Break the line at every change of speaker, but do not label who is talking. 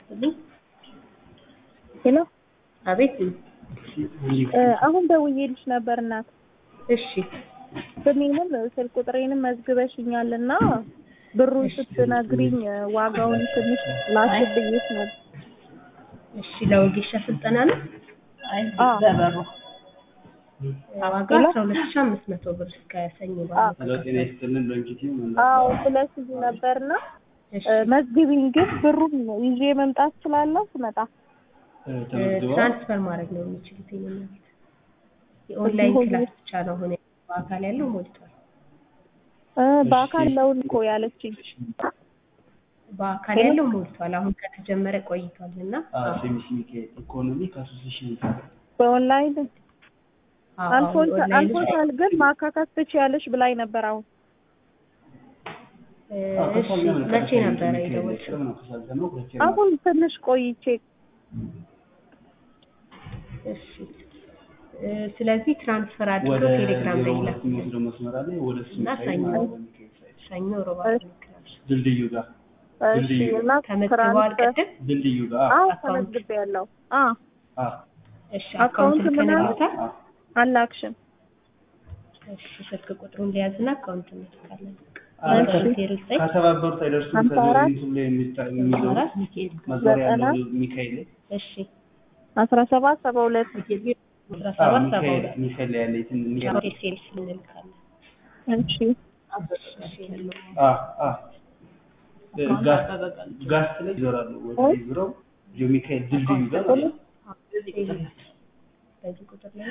ሄሎ
አቤት
አሁን ደውዬልሽ ነበር እናት።
እሺ
ስሜንም ስልክ ቁጥሬንም መዝግበሽኛል እና ብሩን ስትነግሪኝ ዋጋውን ትንሽ ላስብዬሽ ነበር።
እሺ ለወጌሻ ስልጠና ነው
አዎ
ዋጋ አስራ ሁለት ሺህ አምስት መቶ ብር እስከ ሰኞ ባለው
ጤና ይስጥልን ሎንጂቲቭ
አዎ ስለዚህ ነበርና
እሺ
መዝግቢኝ ግን ብሩን ይዤ መምጣት እችላለሁ ስመጣ?
ተመዝግበዋል።
ትራንስፈር ማድረግ ነው የሚችሉት የኔ እናት የኦንላይን ክላስ ብቻ ነው አሁን በአካል ያለው ሞልቷል
እ በአካል ለውን እኮ ያለችኝ
በአካል ያለው ሞልቷል አሁን ከተጀመረ ቆይቷል እና
ሴሚስ ሚካኤል ኢኮኖሚክ አሶሲሽን
በኦንላይን
አዎ፣
አልፎን
ኦንላይን
አልፎታል ግን ማካካት ትችያለሽ ብላኝ ነበር አሁን
እ እሺ መቼ ነበረ የደወልሽው
አሁን ትንሽ ቆይቼ
እሺ እ ስለዚህ ትራንስፈር አድርጎ ቴሌግራም ላይ ይላክ
የሚወስደው መስመር አለ ወደ እሱ
እና
ሳይድ
ሰኞ
ማለት ነው ሚካኤል ሳይድ
ሰኞ ሮባ ክላስ
ድልድዩ ጋር
እሺ
ድልድዩ
እና
ተመዝግበዋል
ትራንስፈር
ቅድም
ድልድዩ ጋር
አዎ
አካውንት
ተመዝግቤያለሁ አ
አ
እሺ
አካውንት
አካውንት
ምናምን?
ልከንልዎታል
አ
አላክሽም
እሺ ስልክ ቁጥሩን ሊያዝና አካውንት እንልካለን
አረ
ዜሮ ዘጠኝ
ከተባበሩት አይደርሱም
ሀምሳ አራት
ከዞሬንቱ ላይ የሚታ- የሚዞሩት
አራት ሚካኤል
መዞሪያ
ዘጠና
ያለው ሚካኤል ላይ
እሺ
አስራ ሰባት ሰባ ሁለት
አስራ
አዎ፣
ሰባት ሰባ
ሚካኤል
ሁለት
ሚካኤል ላይ ያለ እንትን ሚካኤል
ሴልስ እንልካለን
እሺ
እሺ ያለው
አ አ ጋስ ጋስት ላይ ይዞራሉ ወደ ዞረው ሚካኤል ድልድዩ ጋር ማለት ነው።
በዚህ ቁጥር ላይ